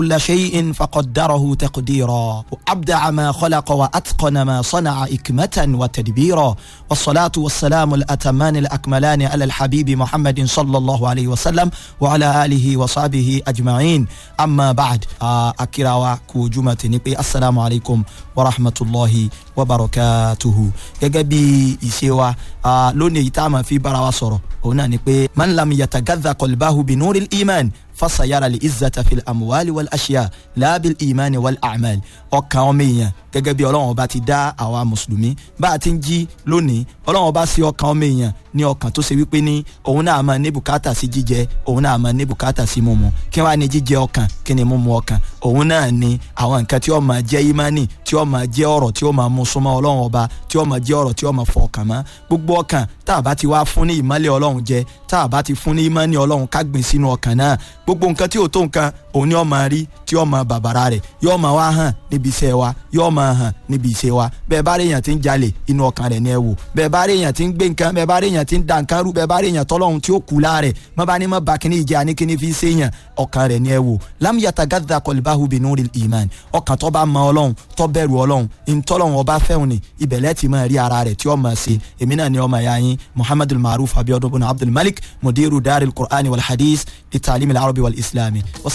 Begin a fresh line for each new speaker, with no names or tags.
كل شيء فقدره تقديرا وأبدع ما خلق وأتقن ما صنع إكمة وتدبيرا والصلاة والسلام الأتمان الأكملان على الحبيب محمد صلى الله عليه وسلم وعلى آله وصحبه أجمعين أما بعد أكراوا كوجمة نبي السلام عليكم ورحمة الله وبركاته يجبي إسيوا لوني تاما في براوسورو هنا نبي من لم يتغذى قلبه بنور الإيمان fasayara li izzata fil amuwali wal aṣiya laabil imani wal amal ọkàn ọmọ èèyàn gẹ́gẹ́ bí ọlọ́run ọba ti dá àwa mùsùlùmí bá a ti ń jí lónìí ọlọ́run ọba sí ọkàn ọmọ èèyàn ní ọkàn tó ṣe wípé ní òun náà máa ní bùkátà sí jíjẹ òun náà máa ní bùkátà sí mímu kí wàá ní jíjẹ ọkàn kí ni mímu ọkàn òun náà ní àwọn nǹkan tí ó máa jẹ́ ìmánì tí ó máa jẹ́ ọ̀rọ̀ tí ó máa mú súnmọ́ ọlọ́run ọba tí ó máa jẹ́ ọ̀rọ̀ tí ó máa fọ ọkàn mọ́ gbogbo ọkàn tá a bá ti wá fún ní ìmọ́lẹ̀ ọlọ́run jẹ tá a bá ti fún ní ìmọ́ni ọlọ́run ká gbìn sínú ọkàn náà gbogbo nǹkan tí ò tó nǹkan òun ni ó máa rí tí ó máa bàbàrà rẹ̀ yóò máa wá hàn níbi iṣẹ́ wa yóò máa hàn níbi iṣẹ́ wa bẹ́ẹ̀ bá rí èèyàn tí ń jalè inú ọkàn rẹ̀ ni ẹ wò bẹ́ẹ̀ bá rí èèyàn tí ń gbé nǹkan bẹ́ẹ̀ bá rí èèyàn tí ń da nǹkan rú bẹ́ẹ̀ bá rí èèyàn tọ́lọ́hun tí ó kú láàrẹ̀ má bá ní má ba kíní ìjẹ́ àní kíní fi ṣe èèyàn ọkàn rẹ̀ ni ẹ wò lam yatagadda qalbahu binuril iman ọkàn tó bá mọ ọlọ́run tó bẹ̀rù ọlọ́run ìtọ́lọ́run ọba fẹ́hùn ni ibẹ̀lẹ́ ti máa rí ara rẹ̀ tí ó máa ṣe èmi náà ni ọmọ ẹ̀yà yín muhammadul maruf abiodun bin abdul malik mudiru daril qur'ani wal hadith li ta'lim al arabi wal islami